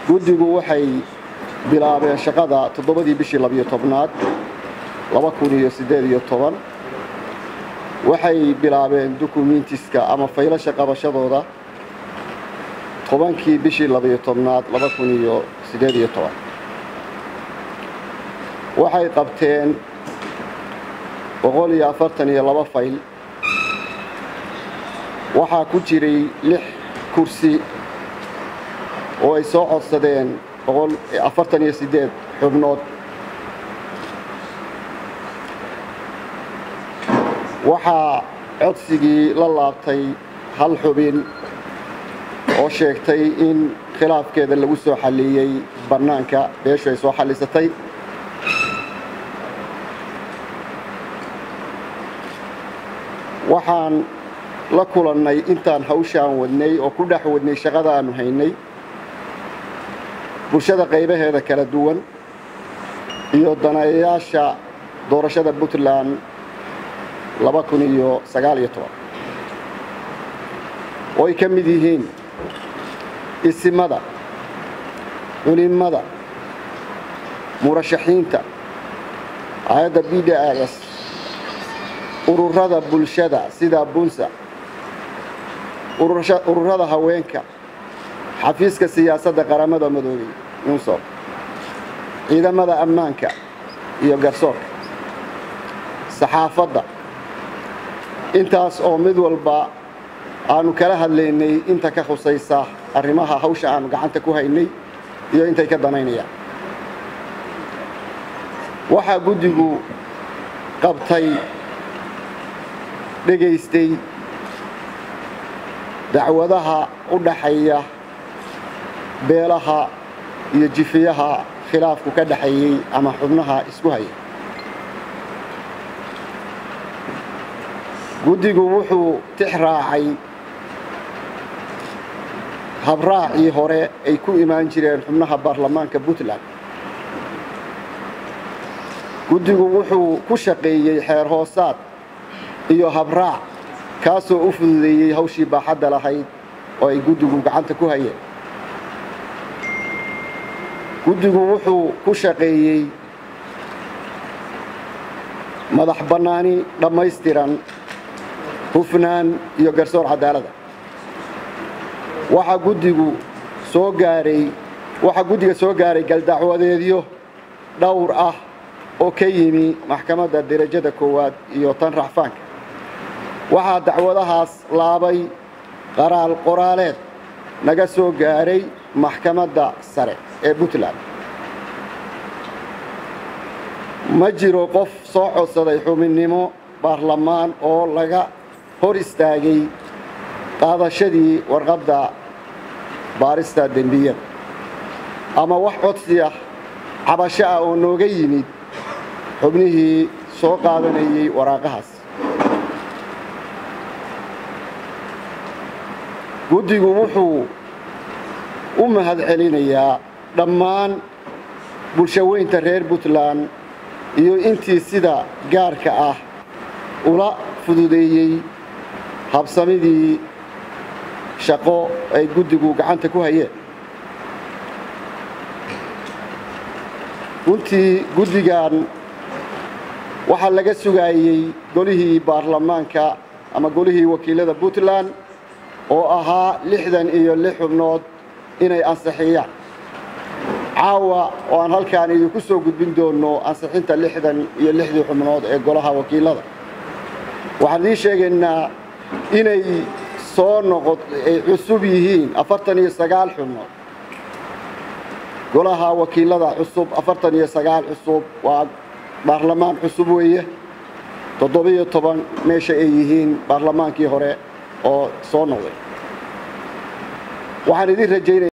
guddigu waxay bilaabeen shaqada toddobadii bishii labiyo tobnaad laba kun iyo siddeed iyo toban waxay bilaabeen dukumentiska ama faylasha qabashadooda tobankii bishii labiyo tobnaad laba kun iyo siddeed iyo toban waxay qabteen boqol iyo afartan iyo laba fayl waxaa ku jiray lix kursi oo ay soo codsadeen boqol afartan iyo siddeed xubnood waxaa codsigii la laabtay hal xubin oo sheegtay in khilaafkeeda lagu soo xalliyey bannaanka beeshu ay soo xallisatay waxaan la kulannay intaan hawshaan wadnay oo ku dhex wadnay shaqada aanu haynay bulshada qaybaheeda kala duwan iyo daneeyayaasha doorashada puntland laba kun iyo sagaal iyo toban oo ay ka mid yihiin isimada culimada murashaxiinta hay-adda b d s ururada bulshada sida bunsa ururada haweenka xafiiska siyaasadda qaramada madoobey unsob ciidamada ammaanka iyo garsoorka saxaafadda intaas oo mid walba aanu kala hadlaynay inta ka khusaysa arrimaha hawsha aanu gacanta ku haynay iyo intay ka danaynayaan waxaa guddigu qabtay dhegaystay dacwadaha u dhaxeeya beelaha iyo jifiyaha khilaafku ka dhaxeeyey ama xubnaha isku haya guddigu wuxuu tix raacay habraacii hore ay ku imaan jireen xubnaha baarlamaanka puntland guddigu wuxuu ku shaqeeyey xeer hoosaad iyo habraac kaasoo u fududeeyey hawshii baaxadda lahayd oo ay guddigu gacanta ku hayeen guddigu wuxuu ku shaqeeyey madax bannaani dhammaystiran hufnaan iyo garsoor cadaaladda waxaa guddigu soo gaaray waxaa guddiga soo gaaray galdacwadeedyo dhowr ah oo ka yimi maxkamadda derajada koowaad iyo tan racfaanka waxaa dacwadahaas laabay qaraal qoraaleed naga soo gaaray maxkamadda sare ee puntland ma jiro qof soo codsaday xubinnimo baarlamaan oo laga hor istaagay qaadashadii warqadda baarista dembiyada ama wax codsi ah cabasho ah oo nooga yimid xubnihii soo qaadanayay waraaqahaas guddigu wuxuu u mahad celinayaa dhammaan bulshaweynta reer puntland iyo intii sida gaarka ah ula fududeeyey habsamidii shaqo ay guddigu gacanta ku hayeen runtii guddigan waxaa laga sugaayey golihii baarlamaanka ama golihii wakiilada puntland oo ahaa lixdan iyo lix xubnood inay ansixiyaan caawa oo aan halkaan idinku soo gudbin doonno ansixinta lixdan iyo lixdii xubnood ee golaha wakiilada waxaan idiin sheegaynaa inay soo noqo ay cusub yihiin afartan iyo sagaal xubnood golaha wakiilada cusub afartan iyo sagaal cusub waa baarlamaan cusub weeye toddobiyo toban meesha ay yihiin baarlamaankii hore oo soo noqday waxaan idin rajaynaya